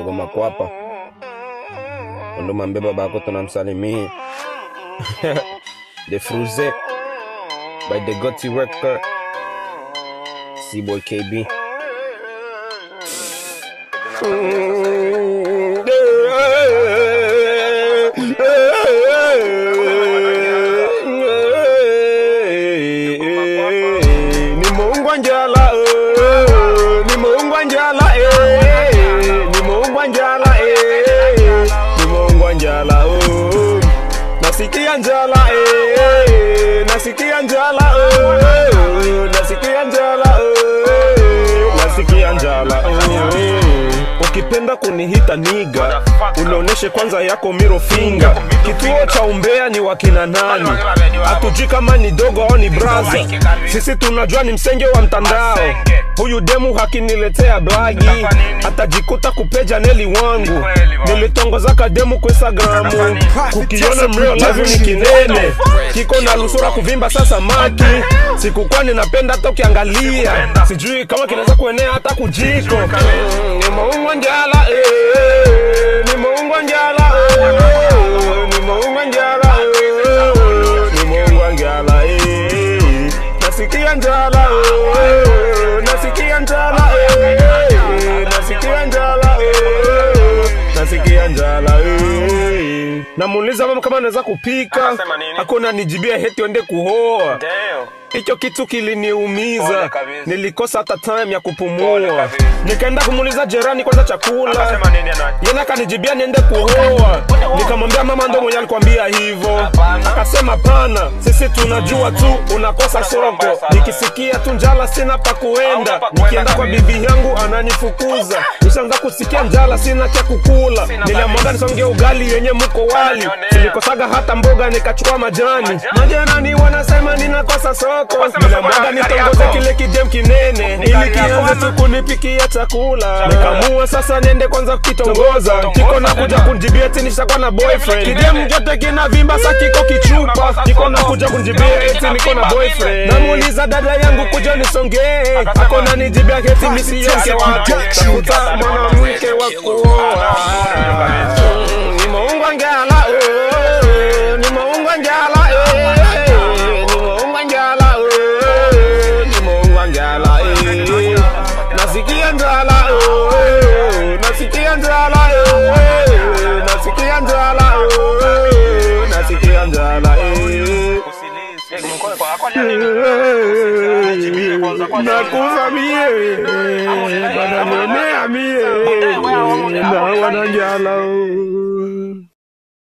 dogo makwapa ndo mambe babako tunamsalimia the fruze by the goti record c-boy kb nimeungwa njala eh, nimeungwa njala eh, nimeungwa njala eh, nimeungwa njala oh. nasikia njala eh, nasikia njala eh, nasikia njala eh, nasikia njala eh. ukipenda kunihita niga unaoneshe kwanza yako miro finga kituo cha umbea ni wakina nani hatujui kama ni dogo au ni braza sisi tunajua ni msenge wa mtandao huyu demu hakiniletea blagi atajikuta kupeja neli wangu nilitongozaka demu kwa instagramu kukiona mrio live ni kinene kiko na lusura kuvimba sasa maki sikukuwa ninapenda hata ukiangalia sijui kama kinaweza kuenea hata kujiko Mm, nimeungwa njala eh, nimeungwa njala eh, nimeungwa njala eh, nimeungwa njala eh, nasikia njala eh, nasikia njala eh, nasikia njala eh, nasikia njala eh. namuuliza mama kama anaweza kupika Akasema nini? akona nijibia heti ende kuhoa Ndio. hicho kitu kiliniumiza Pole kabisa. nilikosa hata time ya Pole kupumua kabisa. nikaenda kumuuliza jerani kwanza chakula Akasema nini ana? yena akanijibia niende kuhoa nikamwambia mama ndo mwenye alikwambia hivyo Hapana. akasema pana sisi tunajua tu unakosa soko nikisikia tu njala sina pa kuenda Hauna pa kuenda nikienda kwa kabisa. bibi yangu ananifukuza nishaanza kusikia njala sina cha kukula Sina niliamwaga kabisa. nisonge ugali yenye mko wali Ananionea. silikosaga hata mboga nikachukua majani Majani? majirani wanasema ninakosa soko Ukasema niliamwaga soko ya nitongoze yako. kile kidem kinene Ni ili gari yako kianze ama? tu kunipikia chakula Chakula. nikamua sasa niende kwanza kukitongoza Tongoza kiko na kuja tena. kunjibia eti nishakuwa na boyfriend Vile kidem vile. jote kina vimba sa kiko kichupa Unakosa kiko na soko. kuja kunjibia Kina eti vimba, niko na vimba, boyfriend vimba. namuuliza dada yangu kuja nisongee Akasema, akona nijibia eti misiyoke Production. tafuta mwanamke wa kuoa Mm, nimeungwa njala eh, nimeungwa njala eh, nimeungwa njala eh, nimeungwa njala eh, nasikia njala eh, nasikia njala eh, nasikia njala eh, nasikia njala eh. nakufa mie bananionea mie na wananjala